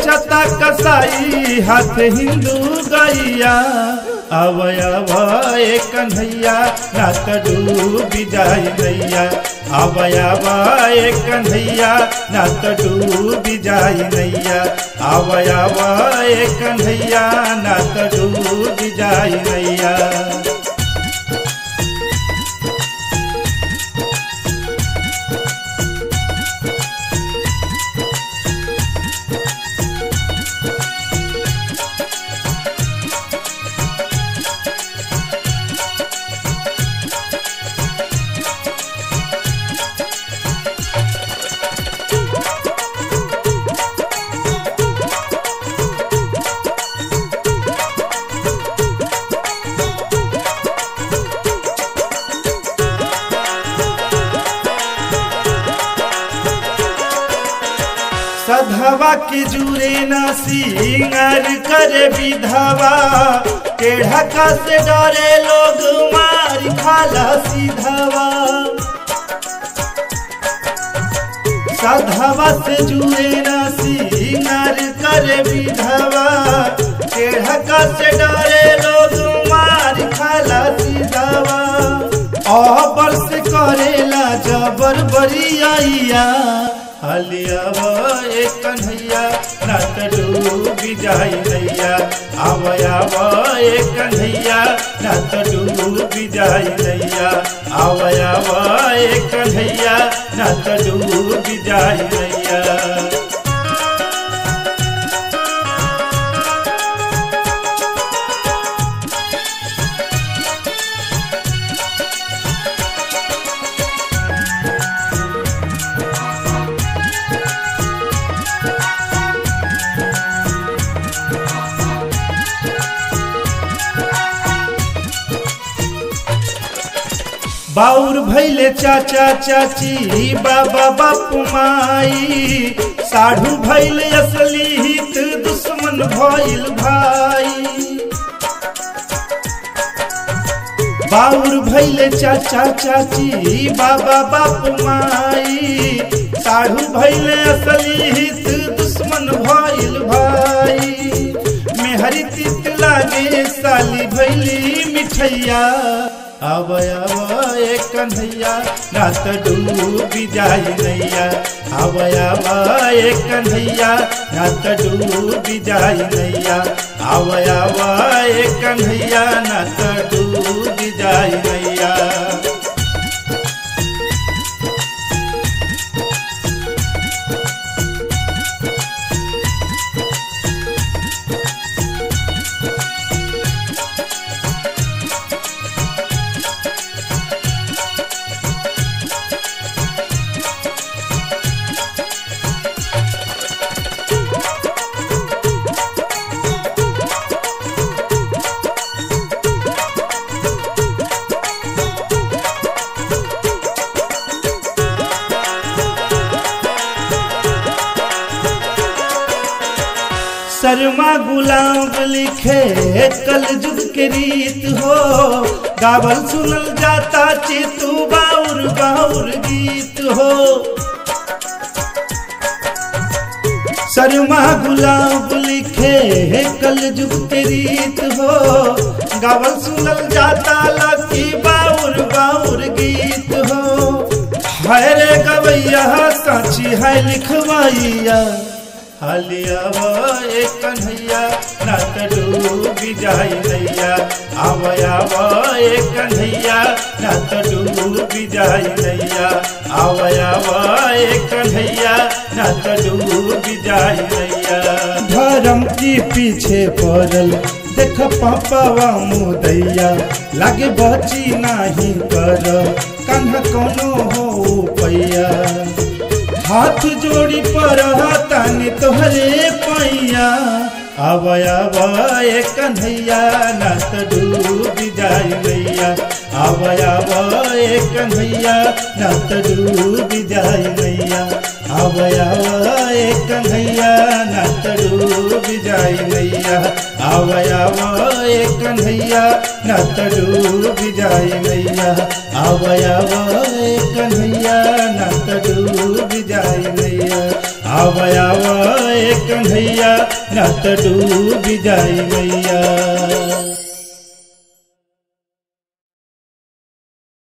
बेचता कसाई हाथ हिंदू गैया अवय अवय कन्हैया ना त डूबी जाई नैया अवय अवय कन्हैया ना त डूबी जाई नैया अवय अवय कन्हैया ना त डूबी जाई नैया सधवा के जुरे ना सिंगार करे विधवा टेढ़ा का से डरे लोग मार खाला सीधवा सधवा से जुरे ना सिंगार करे विधवा टेढ़ा का से डरे लोग मार खाला सीधवा अबर से करेला जबर बरिया हलिया एक कन्हैया ना त डूबी जाई नैया आवया एक कन्हैया ना त डूबी जाई नैया आवया एक कन्हैया ना त डूबी जाई नैया बाउर भैले चाचा चाची बाबा बापू माई साढ़ू भैले असली हित दुश्मन भइल भाई बाउर भैले चाचा चाची बाबा बापू माई साढ़ू भैले असली हित दुश्मन भइल भाई मेहरी तित लागे साली भैली मिठैया आवय आवय कन्हैया ना त डूबी जाई नैया आवय आवय कन्हैया ना त डूबी जाई नैया आवय आवय कन्हैया ना त डूबी जाई नैया शर्मा गुलाब लिखे कल जुग के रीत हो गावल सुनल जाता चितू बाउर बाउर गीत हो शर्मा गुलाब लिखे कल जुग के रीत हो गावल सुनल जाता लकी बाउर बाउर गीत हो है रे गवैया काची है लिखवाइया हालिया एक कन्हैया ना त डूबी जाई नैया आवया एक कन्हैया ना त डूबी जाई नैया आवया एक कन्हैया ना त डूबी जाई नैया धर्म की पीछे पड़ल देख पापावा मुदैया लागे बची नाही कर कन्हा कोनो हो पैया हाथ जोड़ी पर तानी तोहरे पैया आवय आवय कन्हैया ना त डूबी जाई नैया आवय आवय कन्हैया ना त डूबी जाई नैया आवय आवय कन्हैया ना त डूबी जाई नैया आवय आवय कन्हैया ना त डूबी जाई नैया आवय आवय कन्हैया ना त डूबी जाई नैया आवय आवय ए कन्हैया न त डूब जाई मैया